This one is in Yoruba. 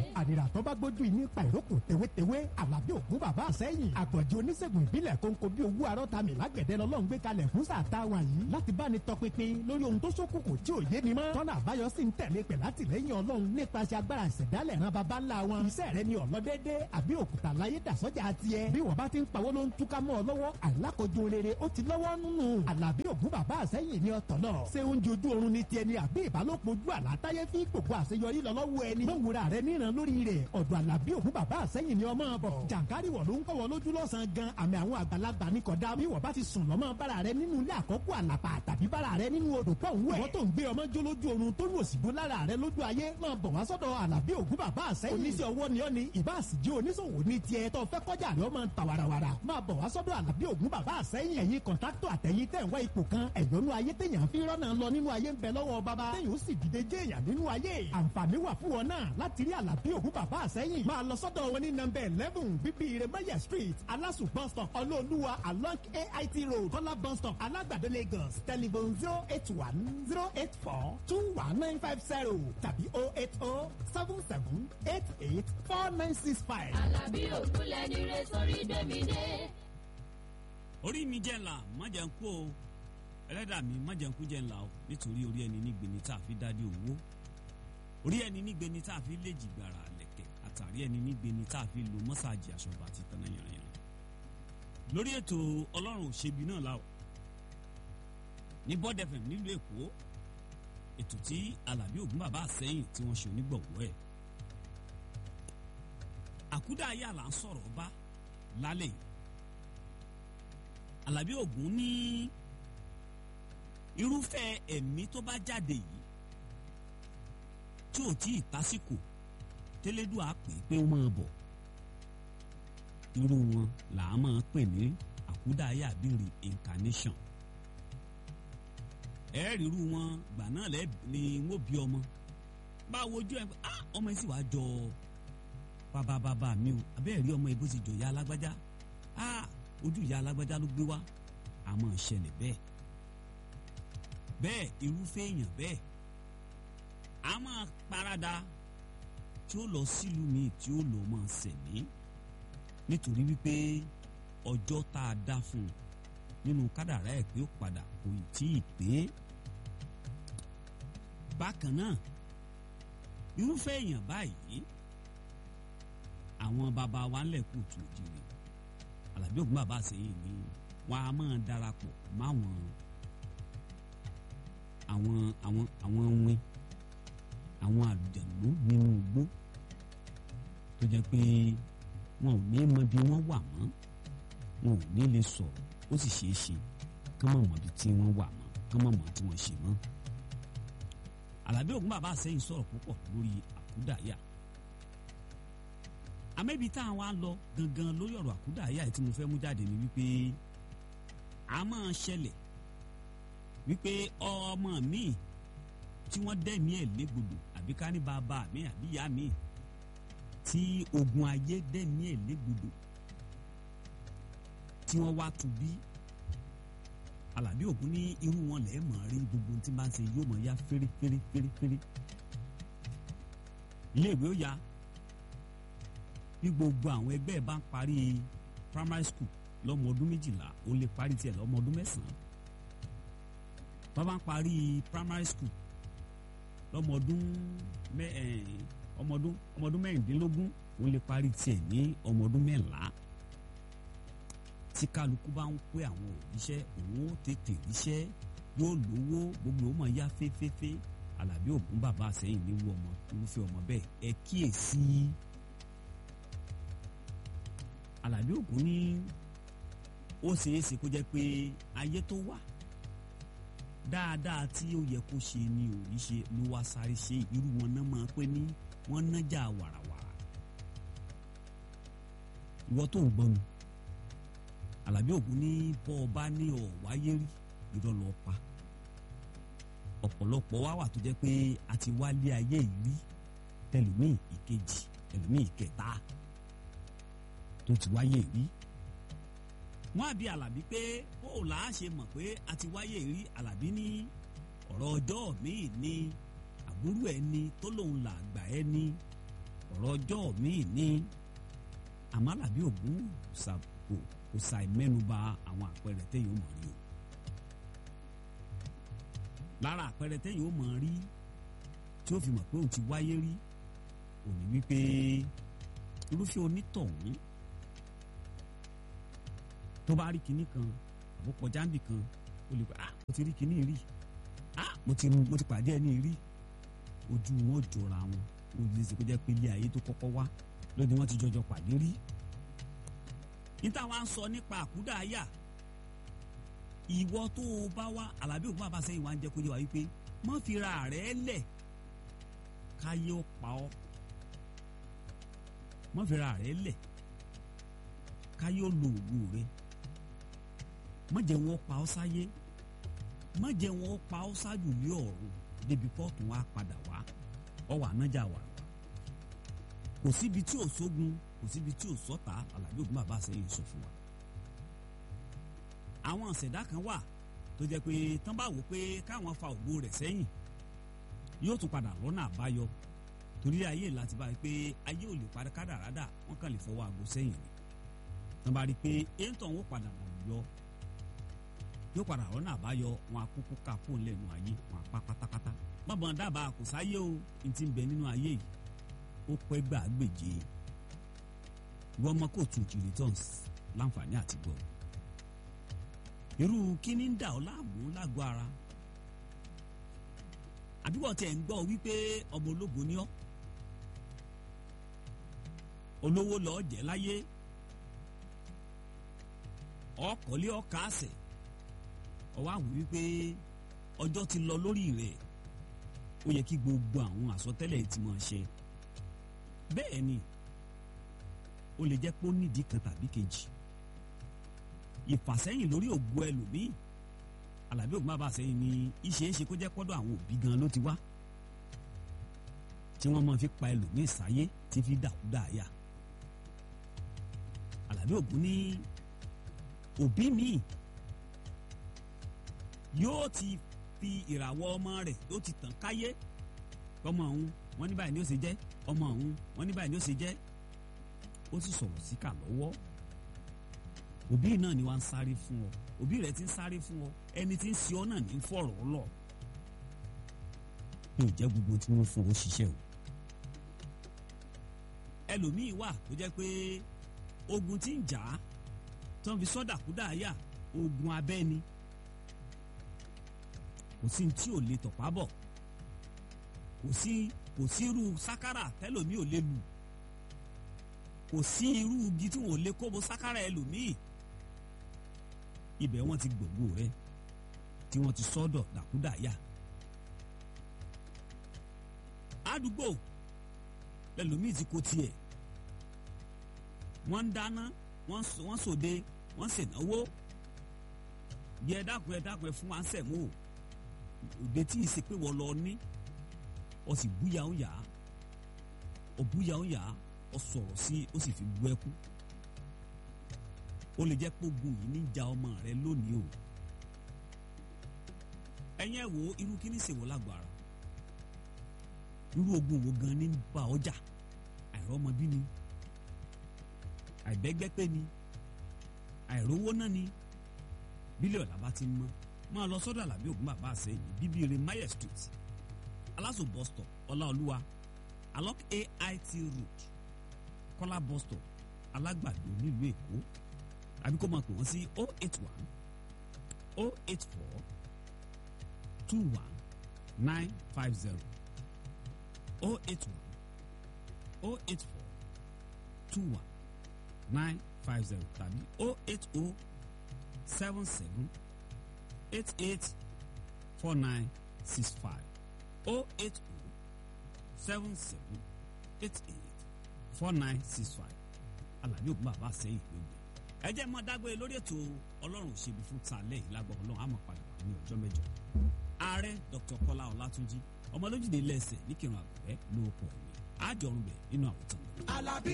àdìrà tó bá gbójú yìí nípa ìrókò tewétewé àlàbí ògún bàbá àsẹ́yìn àgbọ̀jì oníṣègùn ìbílẹ̀ kónkó bí owó arọ́tàmì lágbẹ̀dẹ lọ́lọ́run gbé kalẹ̀ fún sàtáwà yìí láti bá ní tọpinpin lórí ohun tó ṣókùnkùn tí ò yé ni mọ́ tọ́nà àbáyọ sì ń tẹ̀lé pẹ̀ látìlẹ́yìn ọlọ́run nípasẹ̀ agbára ìṣẹ̀dálẹ̀ ran baba ńlá wọn iṣẹ́ rẹ ni ọ̀lọ́dẹ́dẹ́ àbí òkúta láyé dàsọ́jà tiẹ̀ bí wọ́n bá ti ń pawó ló ń túká mọ́ ọ lọ́wọ́ àìlákojú rere ó ti lọ́wọ́ nínú àlàbí ògún bàbá àsẹ́yìn ni ọ̀tọ̀ náà ṣé oúnjẹ ojú oorun ni tiẹ̀ ni àbí ìbálòpọ̀ ojú àlátáyé fi gbogbo àṣeyọrí lọ lọ́wọ́ ẹni mọ̀wúra rẹ níran lórí rẹ̀ ọ̀dọ̀ àlàbí ògún bàbá àsẹ́yìn ni ọmọ bọ̀ jàǹkárì wọ̀ ló ń kọ́wọ́ lójú lọ́sàn-án gan àmì àwọn àgbàlagbà ní kọ̀dá bí wọ́n bá ti sùn lọ́mọ bára rẹ nínú ilé àkọ́kọ́ àlàpà tàbí bára rẹ nínú odò pọ̀ ń wẹ̀ wọ́n tó ń gbé ọmọ jó lójú oorun tó lù òsìgbó lára rẹ lójú ayé máa bọ̀ wá sọ́dọ̀ àlàbí ògún bàbá àsẹ́yìn oníṣẹ́ ọwọ́ ni ọ́ ni ìbáàsìjẹ́ oníṣòwò ní tiẹ̀ tó fẹ́ kọjá rẹ ọmọ ta warawara máa bọ̀ wá sọ́dọ̀ àlàbí ògún bàbá àsẹ́yìn ẹ̀yin kọ̀ńtàkítọ̀ àtẹ̀yìn tẹ̀ ń wá ipò kan ẹ̀yọ́nú ayé téèyàn fi rọ́nà lọ nínú ayé ń bẹ lọ́wọ́ bàbá téèyàn ó sì dìde jẹ́ èèyàn nínú ayé àǹfààní wà fún wọn náà láti rí àlàbí ògún bàbá àsẹ́yìn máa lọ sọ́dọ̀ wọn ní nọ́mbà eleven bíbí iremaya street alasu bus stop ọlọ́ọ̀lùwà along ait road kọ́lá bus stop alágbàdo lagos telephone zero eight one zero eight four two one nine five zero tàbí oh eight oh seven seven eight eight four nine six five. Àlàbí ògúnlẹ̀ ní re sórí gbẹ̀mí dé. orí mi jẹ́ ńlá má jẹ́ ń kú o ẹlẹ́dàá mi má jẹ́ ń kú jẹ́ ńlá o nítorí orí ẹni nígbeni tá a fi dádé owó orí ẹni nígbeni tá a fi lè jìgbàrà lẹ̀kẹ̀ àtàrí ẹni nígbeni tá a fi lo mọ́sáàjì aṣọba àti tanná yànrìyàn lórí ètò ọlọ́run òṣèbí náà la o ní Bond FM nílùú èkó ètò tí alábí ògún bàbá àsẹ́yìn tí wọ́n ṣe onígbọ̀wọ́ ẹ̀ àkúdà ayé àlà ń sọ̀rọ̀ bá lálẹ́ yìí alábí ògún ní irúfẹ́ ẹ̀mí tó bá jáde yìí tí ò tí ì tásìkò tẹ́lẹ́dùn á pè é pé ó máa bọ̀ irú wọn là á máa pè ní àkúdà ayé àbí reincarnation ẹ̀ẹ́rì irú wọn gbà náà lẹ́ ni wọ́n bí ọmọ bá a wojú ẹ pé ah ọmọ yìí sì wá jọ bàbá bàbá mi o abẹ́ẹ̀ rí ọmọ yìí bó ti jọ ìyá alágbájá ah ojú ìyá alágbájá ló gbé wá àmọ́ ṣẹlẹ̀ bẹ́ẹ̀ bẹ́ẹ̀ irúfẹ́ èèyàn bẹ́ẹ̀ a máa parada tí ó lọ sílùú míì tí ó lọ máa sẹ̀mí nítorí wípé ọjọ́ tá a dá fún un nínú kádàrá ẹ̀ pé ó padà kò tí ì pé bákan náà irúfẹ́ èèyàn báyìí àwọn bàbá wa ńlẹ̀ kù tù òjìrì Àlàbí Ògún bàbá àsẹ́yìn ni wọn a máa darapọ̀ máwọn àwọn àwọn àwọn win àwọn àlùjànnú nínú igbó tó jẹ́ pé wọn ò ní mọ bí wọ́n wà mọ́ wọn ò ní lè sọ̀rọ̀ ó sì ṣeé ṣe kán mọ̀ mọ́ bí tí wọ́n wà mọ́ kán mọ̀ mọ́ tí wọ́n ṣe mọ́. Àlàbí Ògún bàbá àsẹ́yìn sọ̀rọ̀ púpọ̀ lórí àkúdàáyà àmẹ́bí tá a wá lọ gangan lórí ọ̀rọ̀ àkúdàáyà tí mo fẹ́ mú jáde ni wípé a máa ṣẹlẹ̀ wípé ọmọ mi tí wọ́n dẹ́mi ẹ̀ légbodò àbí ká ní bàbá mi àbí ìyá mi tí ogun ayé dẹ́mi ẹ̀ légbodò tí wọ́n wá tu bí Àlàbí Ògún ní irú wọn lẹ́ẹ̀ mọ̀ rí gbogbo tí bá ń ṣe yóò mọ̀ ya fẹ́rẹ́ fẹ́rẹ́ fẹ́rẹ́ fẹ́rẹ́ iléèwé ó ya bí gbogbo àwọn ẹgbẹ́ ẹ̀ bá ń parí primary school lọ́mọ ọdún méjìlá ó lè parí tiẹ̀ lọ́mọ ọdún mẹ́sàn-án bàbá ń parí primary school lọ́mọ ọdún mẹ́ ọmọ ọdún ọmọ ọdún mẹ́rìndínlógún ó lè parí tiẹ̀ ní ọmọ ọdún mẹ́la tí kálukú bá ń pé àwọn òbíṣẹ́ òun ó tètè ríṣẹ́ yóò lówó gbogbo ọmọ ya fẹ́fẹ́fẹ́ Àlàbí Ògún bàbá àsẹ́yìn ní wú ọmọ irúfẹ́ ọmọ bẹ́ẹ̀ ẹ kíyèsí Àlàbí Ògún ní ó ṣeé ṣe kó jẹ́ pé ayé tó wà dáadáa tí ó yẹ kó ṣe ni ò rí ṣe ló wá sáré ṣe irú wọn náà máa pé ní wọ́n nájà wàràwàrà ìwọ tó ń gbọ́ mi Àlàbí Ògún ní bọ́ ọ bá ní ọ̀ wáyé rí irọ́ lọ pa ọ̀pọ̀lọpọ̀ wá wà tó jẹ́ pé a ti wálé ayé yìí rí tẹlùmíì ìkejì tẹlùmíì ìkẹta tó ti wáyé rí wọ́n àbí Àlàbí pé ó là á ṣe mọ̀ pé a ti wáyé rí Àlàbí ní ọ̀rọ̀ ọjọ́ míì ní àbúrò ẹni tó lòun là gbà ẹni ọ̀rọ̀ ọjọ́ míì ní àmọ́ Àlàbí Ògún kò kò ṣàì mẹ́nuba àwọn àpẹẹrẹ tẹ́yìn ó mọ̀ rí o lára àpẹẹrẹ tẹ́yìn ó mọ̀ rí tí ó fi mọ̀ pé òun ti wáyé rí òní wípé irúfẹ́ onítọ̀hún tó bá rí kinní kan àbó kọjá níbì kan ó lè pẹ́ ah mo ti rí kinní rí ah mo ti mo ti pàdé ẹni rí ojú wọn ò jọra wọn ó lè ṣe kó jẹ́ pé ilé ayé tó kọ́kọ́ wá lóde wọn ti jọjọ pàdé rí níta wá ń sọ nípa àkúdàáyà ìwọ tó o bá wá Àlàbí Ògún bàbá sẹ́yìn wá ń jẹ́ kó yé wa wípé má fi ra rẹ̀ lẹ̀ káyé ó pa ọ́ má fi ra rẹ̀ lẹ̀ káyé ó lo ògùn rẹ̀ má jẹ́ wọn pa ọ́ sáyé má jẹ́ wọn pa ọ́ sáájú lé ọ̀run débi pọ́ọ̀tù wa padà wá ọwọ́ ànájà wà kò síbi tí ò sógun kò síbi tí ò sọ́ta Àlàbí Ògún bàbá sẹ́yìn sọ fún wa. àwọn ìṣẹ̀dá kan wà tó jẹ́ pé tán bá wò pé káwọn fa ògo rẹ̀ sẹ́yìn yóò tún padà lọ́nà àbáyọ torí ayé láti bá rí pé ayé ò lè padà kádàrádà wọ́n kàn lè fọwọ́ àgbo sẹ́yìn ni tán bá rí pé èntàn ó padà nà yọ yóò padà lọ́nà àbáyọ wọn akókó ká fóun lẹ́nu ayé wọn apá pátápátá bàbá dábàá kò sáyé o n ti bẹ nínú ayé yìí ó pẹ́ gbàgbèje ìwọ ọmọ kóòtù returns láǹfààní àti gbọ́ irú kíní ń dà ọ́ láàmú lágọ̀ ara àbíwọ̀ tẹ̀ ń gbọ́ wípé ọmọ ológo ni ọ́ olówó lọ́ọ́ jẹ́ láyé ọkọ̀lé ọkà àṣẹ ọwọ́ àwọn wípé ọjọ́ ti lọ lórí rẹ̀ ó yẹ kí gbogbo àwọn àsọtẹ́lẹ̀ ti máa ṣe bẹ́ẹ̀ ni ó lè jẹ́ pé ó nídìí kan tàbí kejì ìfàsẹ́yìn lórí ògo ẹlòmíì Àlàbí Ògún bàbá sẹ́yìn ni ìṣeéṣe kó jẹ́ pọ́dọ̀ àwọn òbí gan ló ti wá tí wọ́n máa fi pa ẹlòmíì sáyé tí fi dàkúdà yá Àlàbí Ògún ní òbí míì yóò ti fi ìràwọ̀ ọmọ rẹ̀ yóò ti tàn káyé ọmọ ọ̀hún wọ́n ní báyìí ni ó ṣe jẹ́ ọmọ ọ̀hún wọ́n ní báyìí ni ó ṣe jẹ́ ó sì sọ̀rọ̀ síkà lọ́wọ́ òbí náà ni wọ́n ń sáré fún ọ òbí rẹ̀ ti ń sáré fún ọ ẹni tí ń ṣe ọ náà ní fọ̀rọ̀ lọ yóò jẹ́ gbogbo tí wọ́n fún ọ ṣiṣẹ́ o ẹlòmíì wà tó jẹ́ pé ogun tí ń jà á tó ń fi sọ́dà kúdà yà ogun abẹ́ ni kò sí tí ò lè tọ̀pá bọ̀ kò sí kò sí irú sákárà tẹ́lòmíì ò lè lù kò sí irú igi tí wọn ò lè kóbo sákárà ẹlòmíì ibẹ̀ wọ́n ti gbògbó rẹ tí wọ́n ti sọ́dọ̀ dàkúdàyà àdúgbò lẹ́lòmíì ti kó tiẹ̀ wọ́n ń dáná wọ́n sòde wọ́n ṣènáwó bí ẹ dákun ẹ dákun ẹ fún wa ń sẹ̀mú òde tí ì ṣe pé wọ́n lọ ní ọ sì búyà ń yà á ọ búyà ń yà á ọ sọ̀rọ̀ sí ó sì fi bú ẹkú ó lè jẹ́ pé ogun yìí ní ja ọmọ rẹ lónìí o ẹ̀yin ẹ̀ wo irú kí ní ṣèwọ́ lágbára irú ogun wo gan ní bá ọjà àìrọ́mọbí ni àìbẹ́gbẹ́pẹ́ ni àìrówó náà ni bílíọ̀nù làbá ti ń mọ́ máa lọ sọ́dọ̀ Àlàbí Ògún bàbá àsẹ́yìn bíbíire mayer street aláṣọ bus stop ọláolúwa along AIT road kọ́lá bus stop alágbàdo nílùú èkó àbí kó máa pè wọ́n sí oh eight one oh eight four two one nine five zero oh eight one oh eight four two one nine five zero tàbí oh eight oh seven seven eight eight four nine six five oh eight oh seven seven eight eight four nine six five Àlàbí Ògún bàbá sẹ́yìn ló gbé ẹ jẹ́ mọ́ dágbére lórí ètò ọlọ́run òṣèlú fún tàlẹ́ yìí lágbọ́ ọlọ́run àmọ́ padà wà ní ọjọ́ mẹ́jọ ààrẹ Dr. Kọ́lá Ọlátúnjí ọmọlójúde lẹ́sẹ̀ ní kírun àgbẹ̀ ló pọ̀ mí àjọrùn bẹ̀ nínú àwòtán. Àlàbí